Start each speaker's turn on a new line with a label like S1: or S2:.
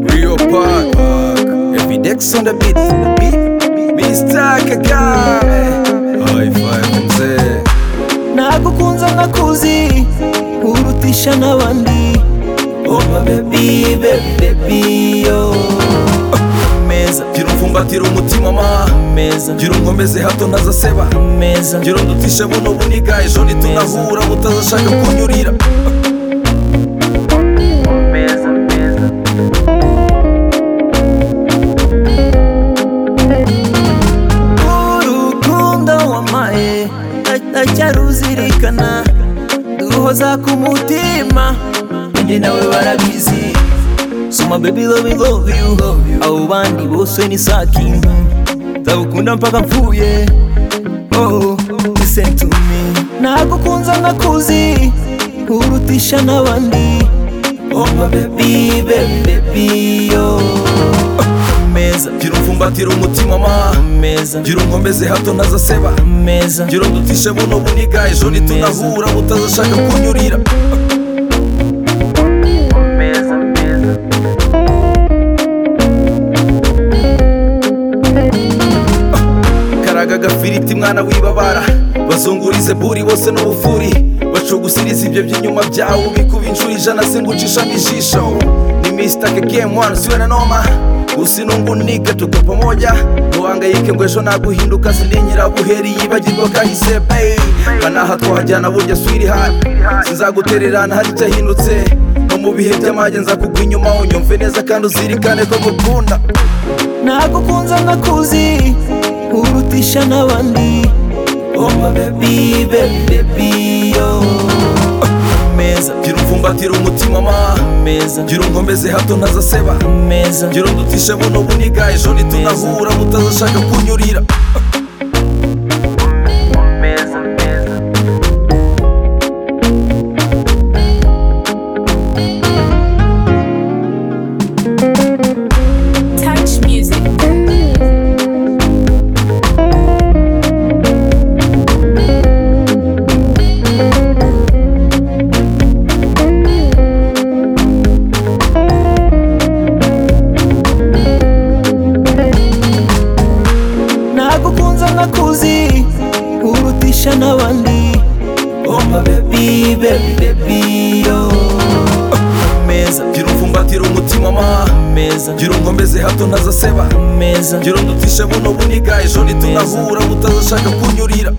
S1: Rio Park. Every Dex on the beat. Mr. Kagame. High five mzee.
S2: nagukunze nkakuzi urutisha n'abandi oba bebi bebi bebi yo meza
S1: Gira umfumbatira umutima ma.
S2: meza
S1: Gira unkomeze hato ntazaseba.
S2: meza
S1: Gira undutishe buno buniga ejo nitunahura utazashaka kunyurira.
S2: meza meza urukundo wamaye ndacyaruzirikana duhoza ku mutima njye nawe barabizi soma baby love you, love you abo bandi bose ni sakingi ndagukunda mpaka mvuye oh listen to me nagukunze nkakuzi urutisha n'abandi oh my baby baby baby yo meza
S1: Gira umfumbatira umutima ma.
S2: meza
S1: Gira unkomeze hato ntazaseba.
S2: meza
S1: Gira undutishe buno buniga ejo nitunahura utazashaka kunyurira.
S2: meza meza
S1: karaga agafiriti mwana wibabara bazungurize buri bose n'ubufuri bacugusiriza ibyo by'inyuma byawe ubikuba inshuro ijana singucishamo ijisho ni misitake gemu wani siwe na noma usinungunike tuko pamoja duhangayike ngo ejo naguhinduka sininyira buheri yibagirwa kahise bayi kanaha twahajyana burya swiri hano sinzagutererana hari icyahindutse no mu bihe by'amage nzakugwa inyuma unyumve neza kandi uzirikane ko ngukunda
S2: nagukunze nkakuzi urutisha n'abandi oh my baby baby baby yo meza
S1: gira umfumbatira umutima ma
S2: meza
S1: gira unkomeze hato ntazaseba
S2: meza
S1: ngira undutishe buno buniga ejo nitunahura utazashaka kunyurira
S2: meza meza
S3: Touch music.
S2: nagukunze nkakuzi urutisha n'abandi oh my baby baby baby yo meza
S1: ngira umfumbatira umutima ma
S2: meza
S1: ngira unkomeze hato ntazaseba
S2: meza
S1: ngira undutishe buno buniga ejo nitunahura utazashaka kunyurira